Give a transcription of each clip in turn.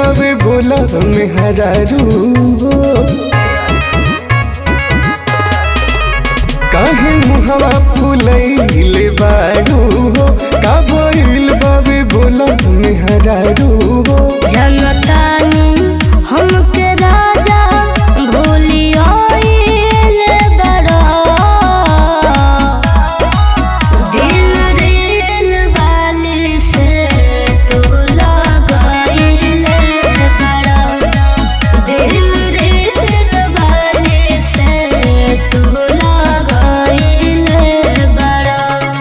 बाबे बोला मेहरारू काहे मुहवा फुलैले बारू हो का भइल बाबे बोला मेहरारू हो जनतानी हमके राजा भूलियो बड़ा दिल रेल वाली से तू लगाइले बड़ा दिल रेल वाली से तू लगाइले बड़ा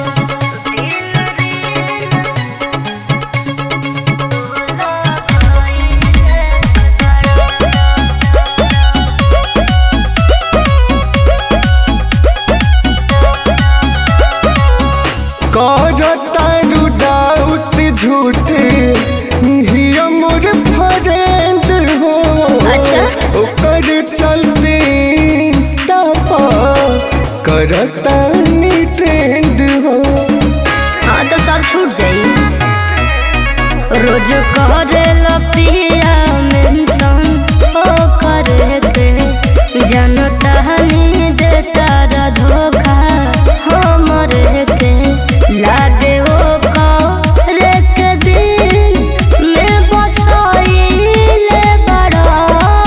करतारू डाउट झूठे हिया मोर फ्रेंड हो अच्छा। ओकर चलते इंस्टा पर करतानी ट्रेंड हो हाँ तो सब छूट जाई रोज करे लपिया मेंशन ओ करे के जनता हनी देता रा धोखा हमरे के लागे ओ करे के दिन में बसाइले बड़ा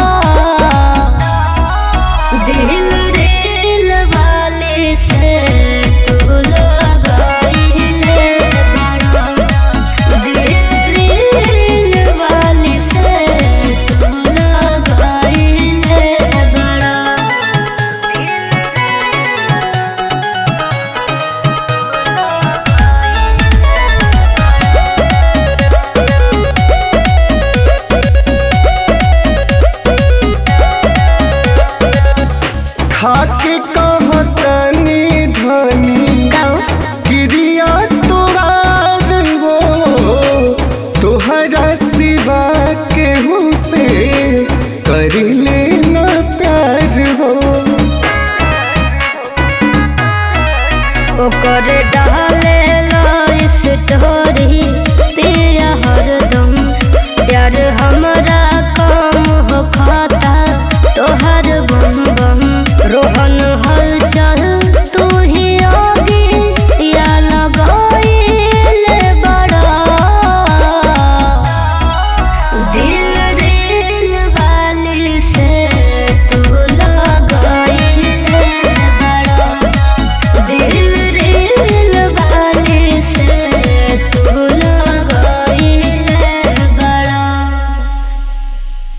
दिल दिल वाले से तू लगाइले बड़ा दिल दिल वाले से तू लगाइले बड़ा खाके कहतनी धनी गाओ क्रिया तोहार हो तोहरा सिवा केहू से करिले